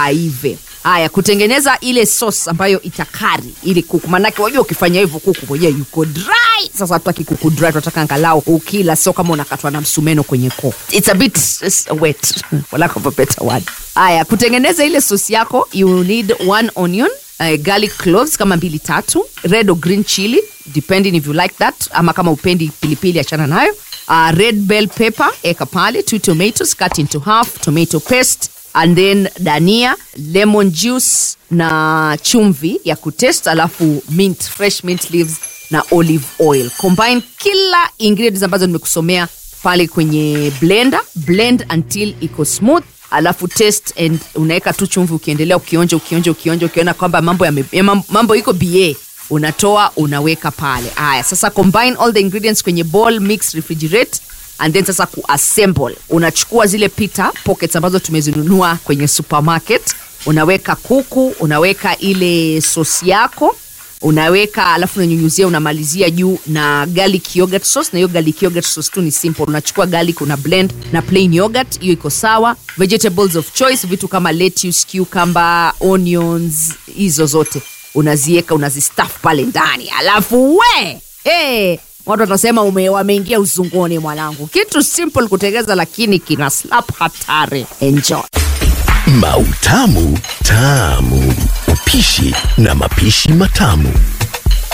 aive haya kutengeneza ile sauce ambayo itakari ili kuku manake wajua ukifanya hivyo kuku mwenyewe yuko dry sasa hatutaki kuku dry tunataka angalau ukila sio kama unakatwa na msumeno kwenye koo it's a bit it's wet for lack of a better word haya kutengeneza ile sauce yako you need one onion uh, garlic cloves kama mbili tatu red or green chili depending if you like that ama kama upendi pilipili achana nayo uh, red bell pepper eka pale two tomatoes cut into half tomato paste and then dania lemon juice na chumvi ya kutest alafu mint fresh mint leaves na olive oil combine kila ingredients ambazo nimekusomea pale kwenye blender blend until iko smooth alafu test and unaweka tu chumvi ukiendelea ukionja ukionja ukionja ukiona kwamba mambo yame, ya mam- mambo iko ba unatoa unaweka pale haya sasa combine all the ingredients kwenye bowl mix refrigerate and then sasa kuassemble unachukua zile pita pockets ambazo tumezinunua kwenye supermarket unaweka kuku unaweka ile sosi yako unaweka alafu unanyunyuzia unamalizia juu na garlic yogurt sauce na hiyo garlic yogurt sauce tu ni simple unachukua garlic una blend na plain yogurt hiyo iko sawa vegetables of choice vitu kama lettuce cucumber onions hizo zote unazieka unazistaff pale ndani alafu we hey, watu watasema ume- wameingia uzunguni mwanangu kitu simple kutengeza lakini kina slap hatari enjoy Mautamu Tamu. Upishi na mapishi matamu.